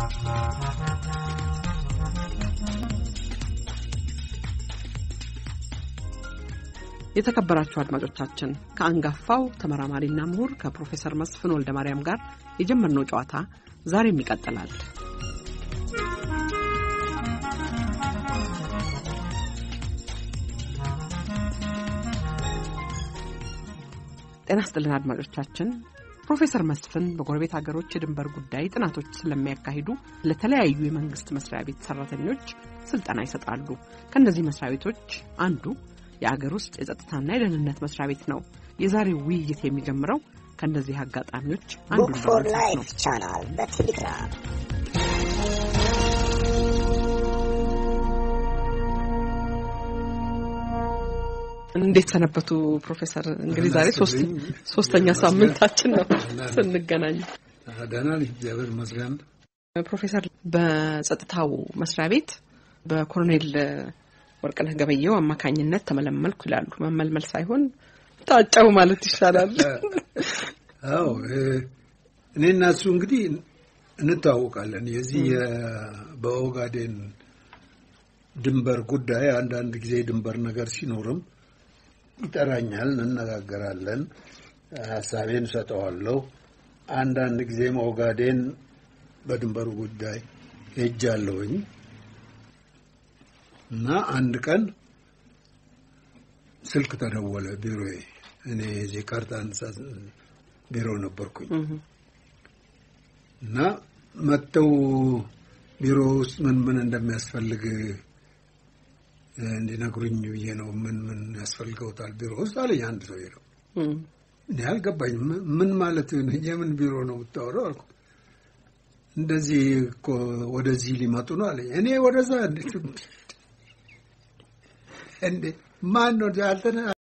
የተከበራችሁ አድማጮቻችን ከአንጋፋው ተመራማሪና ምሁር ከፕሮፌሰር መስፍን ወልደ ማርያም ጋር የጀመርነው ጨዋታ ዛሬም ይቀጥላል። ጤና ስጥልን አድማጮቻችን። ፕሮፌሰር መስፍን በጎረቤት ሀገሮች የድንበር ጉዳይ ጥናቶች ስለሚያካሂዱ ለተለያዩ የመንግስት መስሪያ ቤት ሰራተኞች ስልጠና ይሰጣሉ። ከእነዚህ መስሪያ ቤቶች አንዱ የአገር ውስጥ የጸጥታና የደህንነት መስሪያ ቤት ነው። የዛሬው ውይይት የሚጀምረው ከእነዚህ አጋጣሚዎች አንዱ ቡክ ፎር ላይፍ ቻናል በቴሌግራም እንዴት ሰነበቱ ፕሮፌሰር? እንግዲህ ዛሬ ሶስተኛ ሳምንታችን ነው ስንገናኝ። ደህና ነኝ፣ እግዚአብሔር ይመስገን። ፕሮፌሰር በጸጥታው መስሪያ ቤት በኮሎኔል ወርቅነህ ገበየው አማካኝነት ተመለመልኩ ይላሉ። መመልመል ሳይሆን ታጨው ማለት ይሻላል። አዎ እኔ እና እሱ እንግዲህ እንተዋወቃለን። የዚህ በኦጋዴን ድንበር ጉዳይ አንዳንድ ጊዜ ድንበር ነገር ሲኖርም ይጠራኛል፣ እንነጋገራለን፣ ሀሳቤን እሰጠዋለሁ። አንዳንድ ጊዜም ኦጋዴን በድንበሩ ጉዳይ ሄጃለሁኝ እና አንድ ቀን ስልክ ተደወለ ቢሮዬ። እኔ የዚህ ካርታ አንሳት ቢሮ ነበርኩኝ እና መጥተው ቢሮ ውስጥ ምን ምን እንደሚያስፈልግ እንዲነግሩኝ ብዬ ነው። ምን ምን ያስፈልገውታል ቢሮ ውስጥ አለኝ አንድ ሰው ነው። እኔ አልገባኝም። ምን ማለት የምን ቢሮ ነው የምታወራው አልኩ። እንደዚህ እኮ ወደዚህ ሊመጡ ነው አለኝ። እኔ ወደዛ እንዴ ማን ነው